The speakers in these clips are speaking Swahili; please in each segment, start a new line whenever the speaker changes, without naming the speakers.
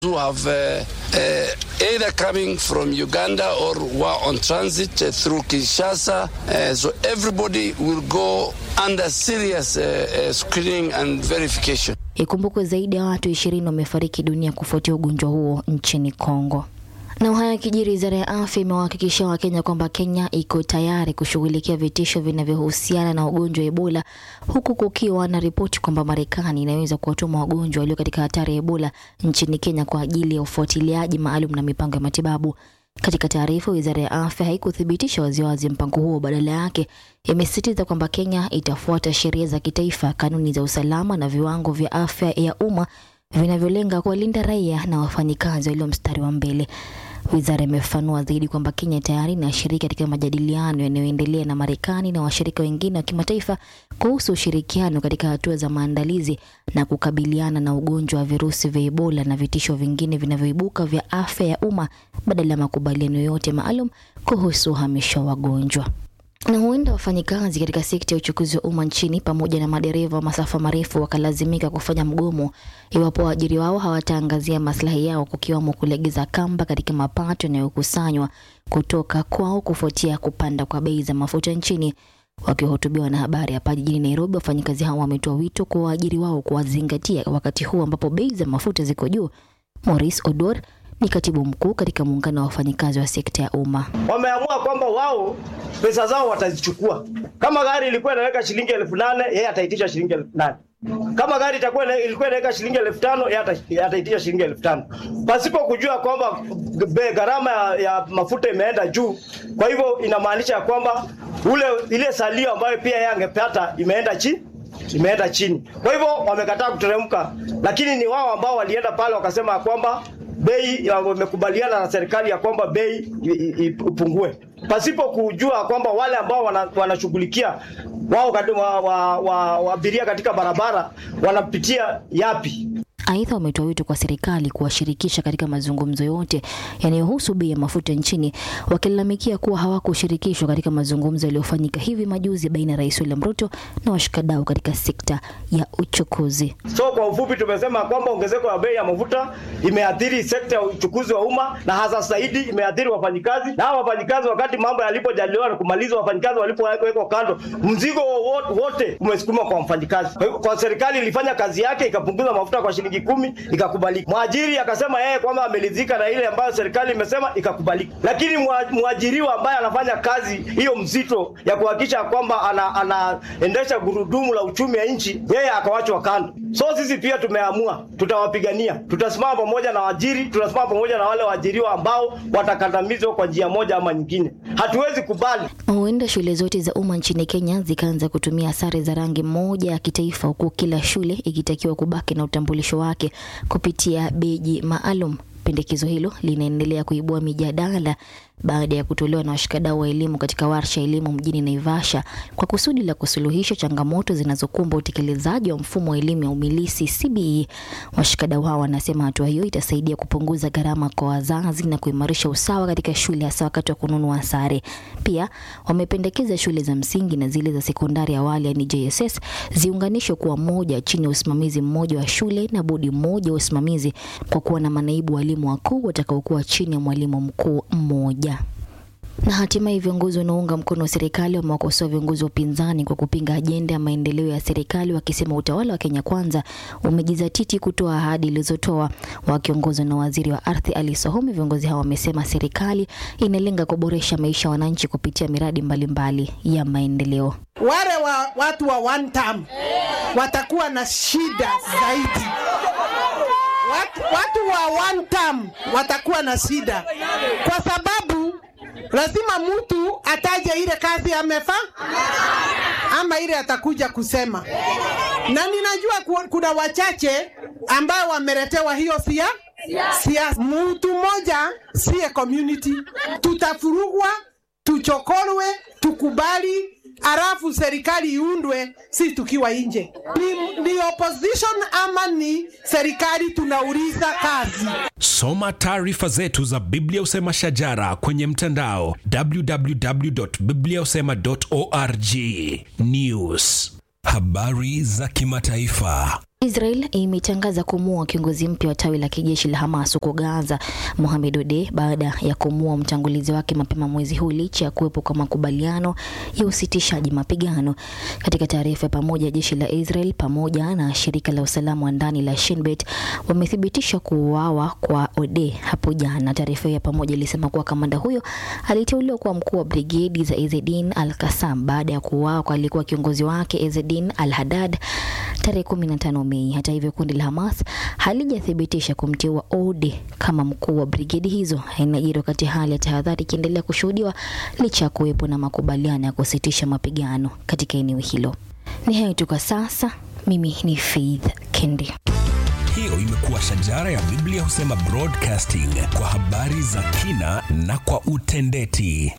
who have uh, uh, either coming from Uganda or were on transit uh, through Kinshasa. Uh, so everybody will go under serious uh, uh, screening and verification.
Ikumbukwe zaidi ya watu ishirini wamefariki dunia kufuatia ugonjwa huo nchini Kongo. Na haya kijiri, wizara ya afya imewahakikishia Wakenya kwamba Kenya iko tayari kushughulikia vitisho vinavyohusiana na ugonjwa wa Ebola, huku kukiwa na ripoti kwamba Marekani inaweza kuwatuma wagonjwa walio katika hatari ya Ebola nchini Kenya kwa ajili ya ufuatiliaji maalum na mipango ya matibabu. Katika taarifa, wizara ya afya haikuthibitisha waziwazi mpango huo. Badala yake imesisitiza kwamba Kenya itafuata sheria za kitaifa, kanuni za usalama na viwango vya afya ya umma vinavyolenga kuwalinda raia na wafanyikazi walio mstari wa mbele. Wizara imefafanua zaidi kwamba Kenya tayari inashiriki katika majadiliano yanayoendelea na Marekani na washirika wengine wa kimataifa kuhusu ushirikiano katika hatua za maandalizi na kukabiliana na ugonjwa wa virusi vya Ebola na vitisho vingine vinavyoibuka vya afya ya umma badala ya makubaliano yote maalum kuhusu uhamisho wa wagonjwa na huenda wafanyikazi katika sekta ya uchukuzi wa umma nchini pamoja na madereva wa masafa marefu wakalazimika kufanya mgomo iwapo waajiri wao hawataangazia maslahi yao, kukiwamo kulegeza kamba katika mapato yanayokusanywa kutoka kwao kufuatia kupanda kwa bei za mafuta nchini. Wakiwahutubiwa na habari hapa jijini Nairobi, wafanyikazi hao wametoa wito kwa waajiri wao kuwazingatia wakati huu ambapo bei za mafuta ziko juu. Maurice Odor ni katibu mkuu katika muungano wa wafanyikazi wa sekta ya umma.
Wameamua kwamba wao pesa zao watazichukua. Kama gari ilikuwa inaweka shilingi elfu nane yeye ataitisha shilingi elfu nane kama gari itakuwa ilikuwa inaweka shilingi elfu tano yeye ataitisha shilingi elfu tano pasipo kujua kwamba gharama ya, ya mafuta imeenda juu. Kwa hivyo inamaanisha kwamba ule ile salio ambayo pia yeye angepata imeenda chini imeenda chini. Kwa hivyo wamekataa kuteremka, lakini ni wao ambao walienda pale wakasema kwamba bei wamekubaliana na serikali ya kwamba bei ipungue pasipo kujua kwamba wale ambao wanashughulikia wao wa, wa, wa, wa abiria katika barabara wanapitia yapi.
Aidha, wametoa wito kwa serikali kuwashirikisha katika mazungumzo yote yanayohusu bei ya mafuta nchini, wakilalamikia kuwa hawakushirikishwa katika mazungumzo yaliyofanyika hivi majuzi baina ya Rais William Ruto na washikadau katika sekta ya uchukuzi.
So kwa ufupi, tumesema kwamba ongezeko la bei ya mafuta imeathiri sekta ya uchukuzi wa umma na hasa zaidi imeathiri wafanyikazi, na hao wafanyikazi, wakati mambo yalipojadiliwa na kumalizwa, wafanyikazi walipowekwa kando, mzigo wote umesukuma kwa mfanyikazi. Kwa hivyo, kwa serikali ilifanya kazi yake, ikapunguza mafuta kwa shilingi kumi ikakubalika. Mwajiri akasema yeye kwamba ameridhika na ile ambayo serikali imesema ikakubalika, lakini mwajiriwa ambaye anafanya kazi hiyo mzito ya kuhakikisha kwamba anaendesha ana gurudumu la uchumi ya nchi, yeye akawachwa kando. So sisi pia tumeamua, tutawapigania, tutasimama pamoja na waajiri, tutasimama pamoja na wale waajiriwa ambao watakandamizwa kwa njia moja ama nyingine. Hatuwezi kubali.
Huenda shule zote za umma nchini Kenya zikaanza kutumia sare za rangi moja ya kitaifa, huku kila shule ikitakiwa kubaki na utambulisho wake kupitia beji maalum. Pendekezo hilo linaendelea kuibua mijadala baada ya kutolewa na washikadau wa elimu katika warsha elimu mjini Naivasha kwa kusudi la kusuluhisha changamoto zinazokumba utekelezaji wa mfumo wa elimu ya umilisi CBE. Washikadau hao wanasema hatua hiyo itasaidia kupunguza gharama kwa wazazi na kuimarisha usawa katika shule, hasa wakati wa kununua sare. Pia wamependekeza shule za msingi na zile za sekondari awali, yani JSS, ziunganishwe kuwa moja chini ya usimamizi mmoja wa shule na bodi mmoja wa usimamizi, kwa kuwa na manaibu walimu wakuu watakaokuwa chini ya mwalimu mkuu mmoja na hatimaye viongozi wanaounga mkono wa serikali wamewakosoa viongozi wa upinzani kwa kupinga ajenda ya maendeleo ya serikali, wakisema utawala wa Kenya Kwanza umejizatiti kutoa ahadi ilizotoa. Wakiongozwa na waziri wa ardhi Ali Sohomi, viongozi hao wamesema serikali inalenga kuboresha maisha ya wananchi kupitia miradi mbalimbali mbali ya maendeleo.
Wale wa watu wa one term watakuwa na shida zaidi. Watu, watu wa one term watakuwa na shida kwa sababu lazima mtu ataje ile kazi amefa ama ile atakuja kusema, na ninajua kuna wachache ambao wameletewa hiyo sia siasa. Mtu mmoja siye community, tutafurugwa, tuchokorwe, tukubali alafu serikali iundwe, si tukiwa nje. Ni, ni opposition ama ni serikali? Tunauliza kazi.
Soma taarifa zetu za Biblia Usema Shajara kwenye mtandao www.bibliausema.org. News, habari za kimataifa
Israel imetangaza kumuua kiongozi mpya wa tawi la kijeshi la Hamas huko Gaza, Mohamed Ode, baada ya kumuua mtangulizi wake mapema mwezi huu licha ya kuwepo kwa makubaliano ya usitishaji mapigano. Katika taarifa ya pamoja, jeshi la Israel pamoja na shirika la usalama wa ndani la Shin Bet wamethibitisha kuuawa kwa Ode hapo jana. Taarifa ya pamoja ilisema kuwa kamanda huyo aliteuliwa kuwa mkuu wa brigedi za Ezzedin al-Qassam baada ya kuuawa kwa alikuwa kiongozi wake Ezzedin al-Haddad tarehe 15 Mei. Hata hivyo, kundi la Hamas halijathibitisha kumteua Ode kama mkuu wa brigedi hizo. Inajiri wakati hali ya tahadhari ikiendelea kushuhudiwa licha ya kuwepo na makubaliano ya kusitisha mapigano katika eneo hilo. Ni hayo tu kwa sasa. Mimi ni Faith Kendi.
Hiyo imekuwa shajara ya Biblia husema broadcasting kwa habari za kina na kwa utendeti.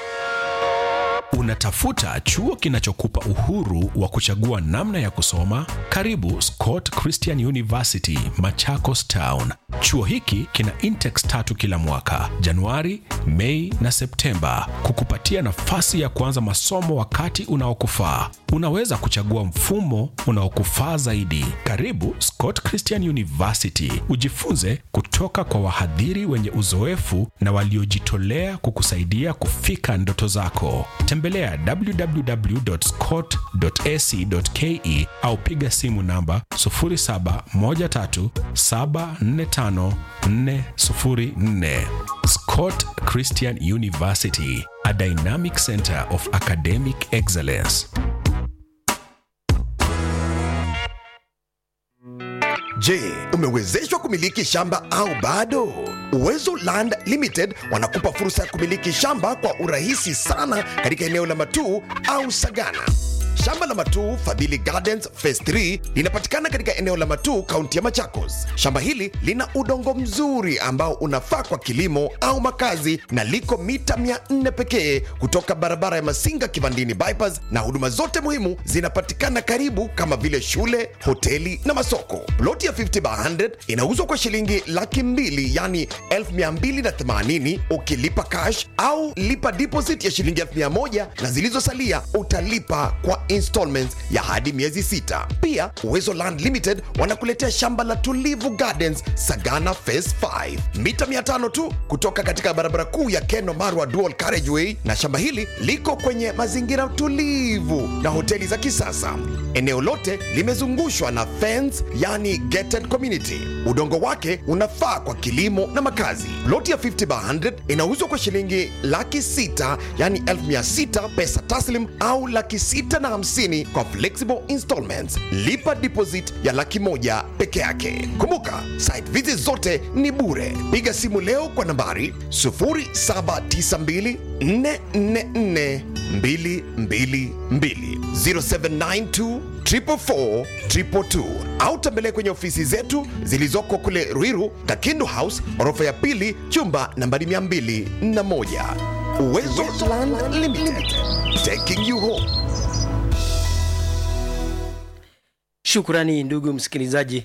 Unatafuta chuo kinachokupa uhuru wa kuchagua namna ya kusoma? Karibu Scott Christian University, Machakos Town. Chuo hiki kina intakes tatu kila mwaka, Januari, Mei na Septemba, kukupatia nafasi ya kuanza masomo wakati unaokufaa. Unaweza kuchagua mfumo unaokufaa zaidi. Karibu Scott Christian University, ujifunze kutoka kwa wahadhiri wenye uzoefu na waliojitolea kukusaidia kufika ndoto zako. Tembelea www.scott.ac.ke au piga simu namba 0713745404. Scott Christian University, a dynamic center of academic excellence.
Je, umewezeshwa kumiliki shamba au bado? Uwezo Land Limited wanakupa fursa ya kumiliki shamba kwa urahisi sana katika eneo la Matuu au Sagana. Shamba la Matuu Fadhili Gardens Phase 3 linapatikana katika eneo la Matuu, kaunti ya Machakos. Shamba hili lina udongo mzuri ambao unafaa kwa kilimo au makazi na liko mita 400 pekee kutoka barabara ya Masinga Kivandini bypass, na huduma zote muhimu zinapatikana karibu kama vile shule, hoteli na masoko. Ploti ya 50 by 100 inauzwa kwa shilingi laki mbili yani 1280 ukilipa cash au lipa deposit ya shilingi 1000 na zilizosalia utalipa kwa installments ya hadi miezi sita. Pia Uwezo Land Limited wanakuletea shamba la Tulivu Gardens Sagana Phase 5 mita 500 tu kutoka katika barabara kuu ya Keno Marwa Dual Carriageway, na shamba hili liko kwenye mazingira tulivu na hoteli za kisasa. Eneo lote limezungushwa na fence, yani gated community. Udongo wake unafaa kwa kilimo na makazi. Loti ya 50 by 100 inauzwa kwa shilingi laki sita yani elfu mia sita pesa taslim au laki sita na hamsini kwa flexible installments. Lipa deposit ya laki moja peke yake. Kumbuka, site visit zote ni bure. Piga simu leo kwa nambari 0792 444 222 0792 444 222 au tembelea kwenye ofisi zetu zilizoko kule Ruiru, Kakindu House, orofa ya pili, chumba nambari 201. Uwezo Land Limited, taking you home.
Shukrani ndugu msikilizaji,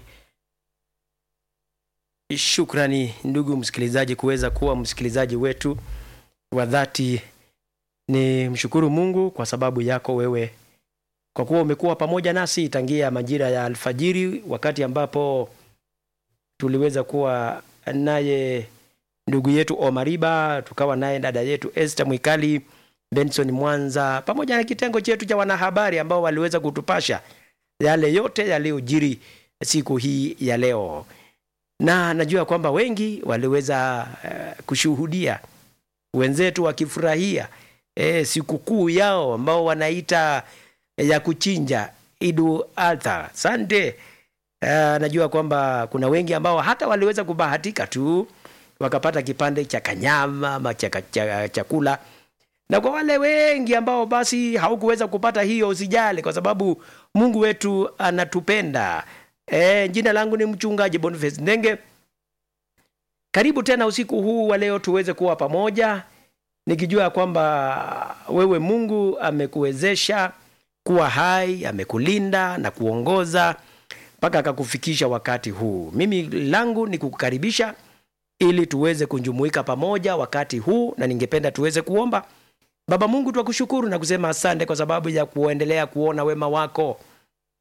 shukrani ndugu msikilizaji kuweza kuwa msikilizaji wetu wa dhati. Ni mshukuru Mungu kwa sababu yako wewe, kwa kuwa umekuwa pamoja nasi tangia majira ya alfajiri, wakati ambapo tuliweza kuwa naye ndugu yetu Omariba, tukawa naye dada yetu Esther Mwikali, Benson Mwanza, pamoja na kitengo chetu cha wanahabari ambao waliweza kutupasha yale yote yaliyojiri siku hii ya leo, na najua kwamba wengi waliweza uh, kushuhudia wenzetu wakifurahia e, sikukuu yao ambao wanaita ya kuchinja Idu Adha. Sante. Uh, najua kwamba kuna wengi ambao hata waliweza kubahatika tu wakapata kipande cha kanyama ama cha cha- chakula na kwa wale wengi ambao basi haukuweza kupata hiyo, usijali, kwa sababu Mungu wetu anatupenda. E, jina langu ni mchungaji Boniface Ndenge. Karibu tena usiku huu wa leo tuweze kuwa pamoja, nikijua kwamba wewe Mungu amekuwezesha kuwa hai, amekulinda na kuongoza mpaka akakufikisha wakati huu. Mimi langu ni kukukaribisha ili tuweze kujumuika pamoja wakati huu, na ningependa tuweze kuomba. Baba Mungu, twakushukuru na kusema asante kwa sababu ya kuendelea kuona wema wako.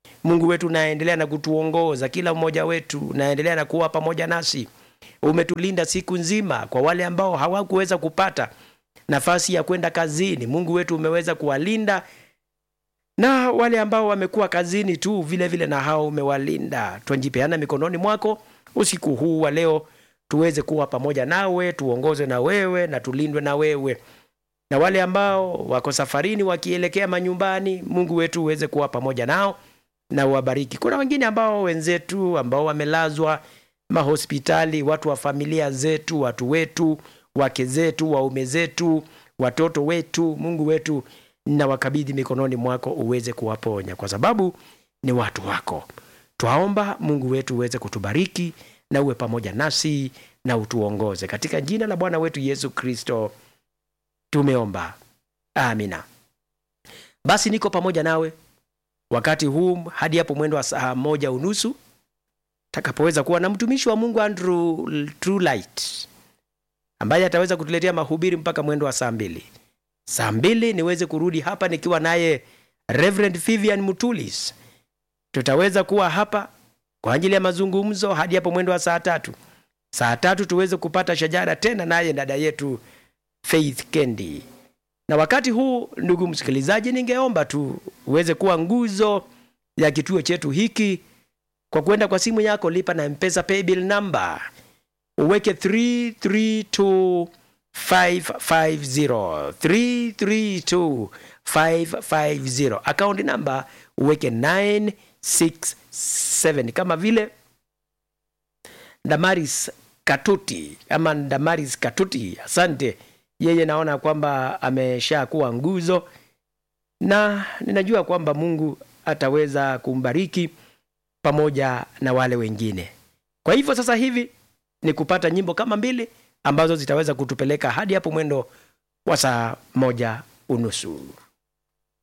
Mungu wetu unaendelea na kutuongoza kila mmoja wetu, unaendelea na kuwa pamoja nasi. Umetulinda siku nzima. Kwa wale ambao hawakuweza kupata nafasi ya kwenda kazini, Mungu wetu umeweza kuwalinda, na wale ambao wamekuwa kazini tu vile vile, na hao umewalinda. Twajipeana mikononi mwako usiku huu wa leo, tuweze kuwa pamoja nawe, tuongozwe na wewe na tulindwe na wewe na wale ambao wako safarini wakielekea manyumbani, Mungu wetu uweze kuwa pamoja nao na uwabariki. Kuna wengine ambao wenzetu ambao wamelazwa mahospitali, watu wa familia zetu, watu wetu, wake zetu, waume zetu, watoto wetu, Mungu wetu na wakabidhi mikononi mwako uweze kuwaponya, kwa sababu ni watu wako. Twaomba Mungu wetu uweze kutubariki na uwe pamoja nasi na utuongoze katika jina la Bwana wetu Yesu Kristo tumeomba amina. Basi niko pamoja nawe wakati huu hadi hapo mwendo wa saa moja unusu takapoweza kuwa na mtumishi wa Mungu Andrew Trulight ambaye ataweza kutuletea mahubiri mpaka mwendo wa saa mbili. Saa mbili niweze kurudi hapa nikiwa naye Reverend Vivian Mutulis. Tutaweza kuwa hapa kwa ajili ya mazungumzo hadi hapo mwendo wa saa tatu. Saa tatu tuweze kupata shajara tena naye dada yetu Faith Kendi. Na wakati huu, ndugu msikilizaji, ningeomba tu uweze kuwa nguzo ya kituo chetu hiki kwa kwenda kwa simu yako, lipa na Mpesa paybill number, uweke 332550 332550, account number uweke 967 kama vile Damaris Katuti ama Damaris Katuti, asante yeye naona kwamba amesha kuwa nguzo na ninajua kwamba Mungu ataweza kumbariki pamoja na wale wengine. Kwa hivyo sasa hivi ni kupata nyimbo kama mbili ambazo zitaweza kutupeleka hadi hapo mwendo wa saa moja unusu.